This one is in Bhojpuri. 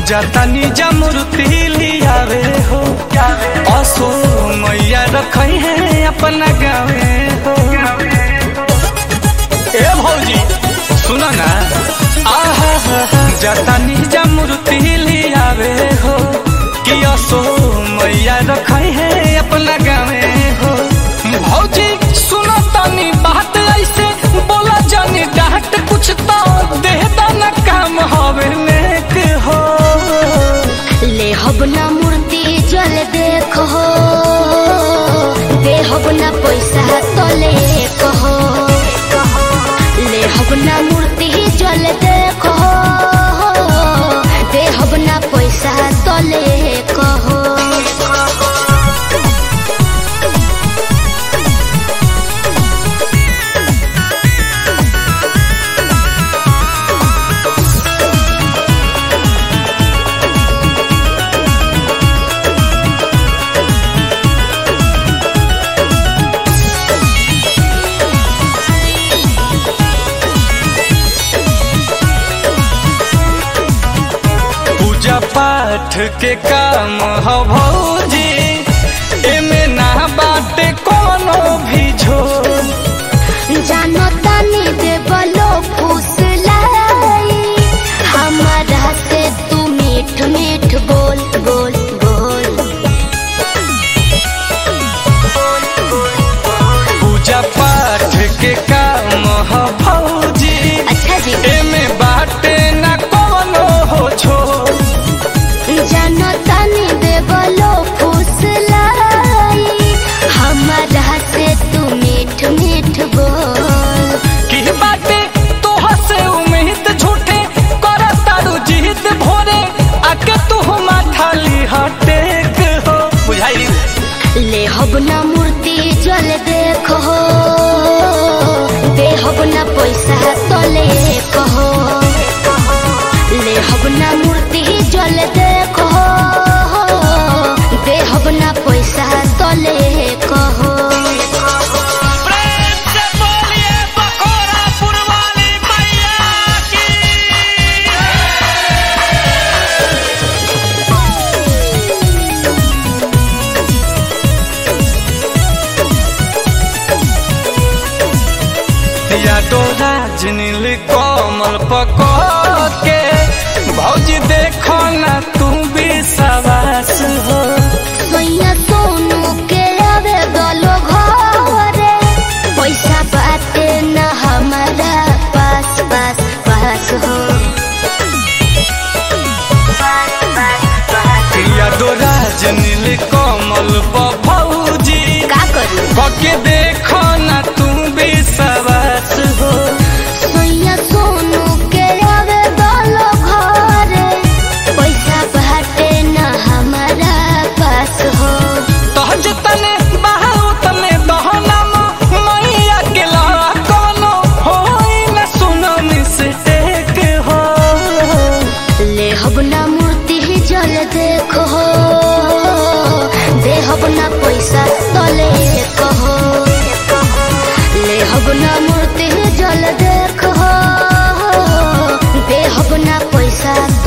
जातानी जमरूती लियावे हो असो मैया रखई है अपना गावे हो ए भौजी सुनो ना आहा जातानी जमरूती लियावे हो कि असो मैया रखई है अपना गावे हो भौजी सुनो तनी बात ऐसे बोला जानी डांट कुछ तो दे दाना काम हवे नेक हो ले हब ना मूर्ति जल देखो दे हब ना पैसा तो ले कहो ले हब ना मूर्ति जल देखो दे हब ना पैसा तो ले कहो पूजा पाठ के काम हो भौजी एमे ना बाटे कोनो भी झोल जानो तानी दे बलो फुसलाई हमारा से तू मीठ मीठ बोल बोल बोल पूजा पाठ के काम हो भौजी अच्छा जी एमे बाटे ना कोनो हो झोल जानो तानी दे बलो फुसलाई हमारा से तू मीठ मीठ बोल की बाटे तोह से उम्मीद झूठे कर तारू जीत भोरे आके तू माथा लिहटे हो बुझाई ले हब ना मूर्ति जल देखो दे हब ना पैसा तो ले कहो ले हब ना मूर्ति जल देखो दे हब ना पैसा तो ले कहो प्रेम से बोलिए बकोरा पुरवाली मैया की या डोरा जिनिल कोमल पको के भौजी देखो ना तू भी सवास हो मैया सोनू के आवे गलो घरे पैसा बाटे न हमारा पास पास पास हो या डोरा जिनिल कोमल प भौजी का करू कके देखो ना तू भी सवास हो मैया सोनू के आवे गलो घरे पैसा बाटे न हमारा पास हो तहज तने बहाऊ तने दहनम मैया के ला कोनो होई न सुनो मिस्टेक हो ले हब ना मूर्ति जल देखो दे हब ना पैसा तो ले कहो ले हब ना मूर्ति जल देखो दे हब ना पैसा